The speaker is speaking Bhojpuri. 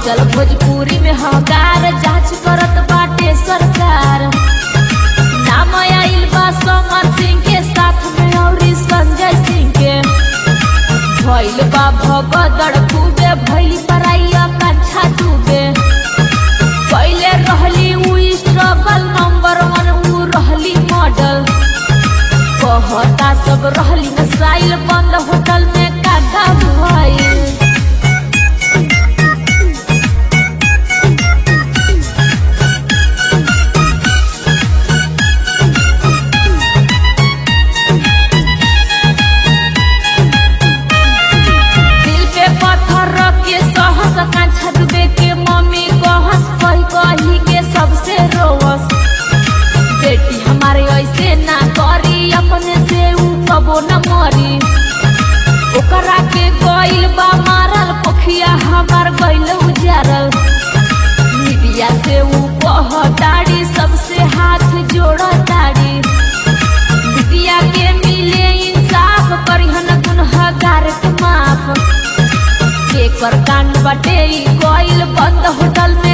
मचल भोजपुरी में हकार जांच करत बाटे सरकार नाम आइल बा समर सिंह के साथ में और संजय सिंह के भइल बा भगदड़ खूबे भइल पराई कंछा डूबे पहले रहली उ स्ट्रगल नंबर वन उ रहली मॉडल कहता सब रहली मिसाइल बंद होटल में कागा भइल दिल पे पत्थर रख के सहस कांछा डूबे के मम्मी कहस कही कही के सबसे रोवस बेटी हमारे ऐसे ना करी अपने से ऊ कबो न मरी ओकरा के गइल बा मारल पोखिया हमार गइल उजारल मीडिया से ऊ कह दाड़ी सबसे हाथ जोड़ दाड़ी मीडिया के मिले इंसाफ करिहन गुनहगार के माफ केकर कांड बटे ई गइल बंद होटल में